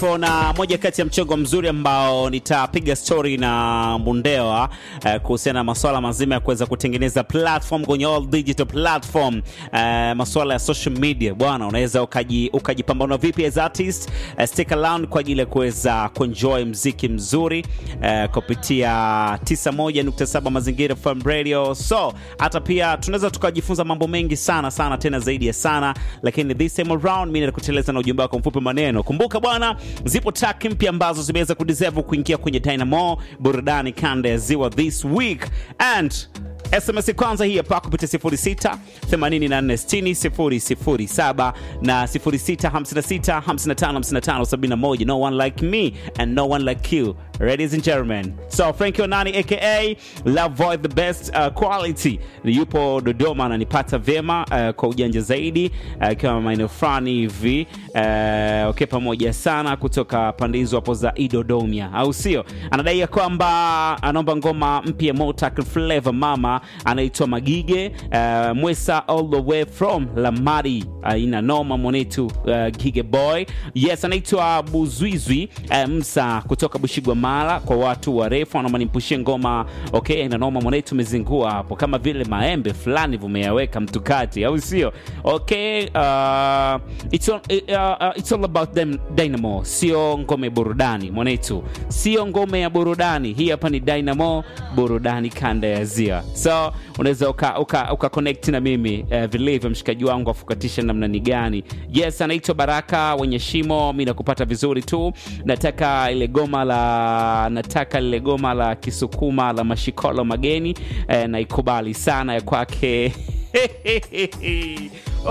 nipo na moja kati ya mchongo mzuri ambao nitapiga story na Mundewa eh, kuhusiana na masuala mazima ya kuweza kutengeneza platform kwenye all digital platform eh, masuala ya social media bwana, unaweza ukaji ukajipambana vipi as artist eh, stick around kwa ajili ya kuweza kuenjoy mziki mzuri eh, kupitia 91.7 Mazingira FM Radio. So hata pia tunaweza tukajifunza mambo mengi sana sana tena zaidi ya sana, lakini this time around mimi nakuteleza na ujumbe wako mfupi maneno. Kumbuka bwana, zipo track mpya ambazo zimeweza kudeserve kuingia kwenye Dynamo burudani kanda ya ziwa this week and SMS kwanza hii hapa kupitia 06 84 60 007 na 06 56 55 55 71. No one like me and no one like you, ladies and gentlemen. So Frankie Onani aka Love Void the best uh, quality yupo Dodoma ananipata vyema uh, kwa ujanja zaidi akiwa uh, maeneo fulani hivi uh, okay, pamoja sana kutoka pande hizo hapo za Idodomia, au sio? Anadai ya kwamba anaomba ngoma mpya Motak Flavor mama anaitwa Magige uh, Mwesa all the way from Lamari uh, ina noma mwanetu uh, Gige boy yes, anaitwa Buzwizwi uh, Msa kutoka Bushigwa Mara. Kwa watu warefu anaomba nimpushie ngoma okay, ina noma mwanetu, umezingua hapo kama vile maembe fulani vumeyaweka mtukati, au sio? Okay, uh, it's, all, uh, uh, it's all about them Dynamo, sio ngome burudani mwanetu, sio ngome ya burudani hii hapa ni Dynamo burudani kanda ya Ziwa. So unaweza uka, uka, uka connect na mimi uh, vilivyo mshikaji wangu afukatisha namna ni gani. Yes, anaitwa Baraka wenye shimo, mi nakupata vizuri tu. Nataka ile goma la nataka lile goma la Kisukuma la mashikolo mageni eh, naikubali sana ya kwake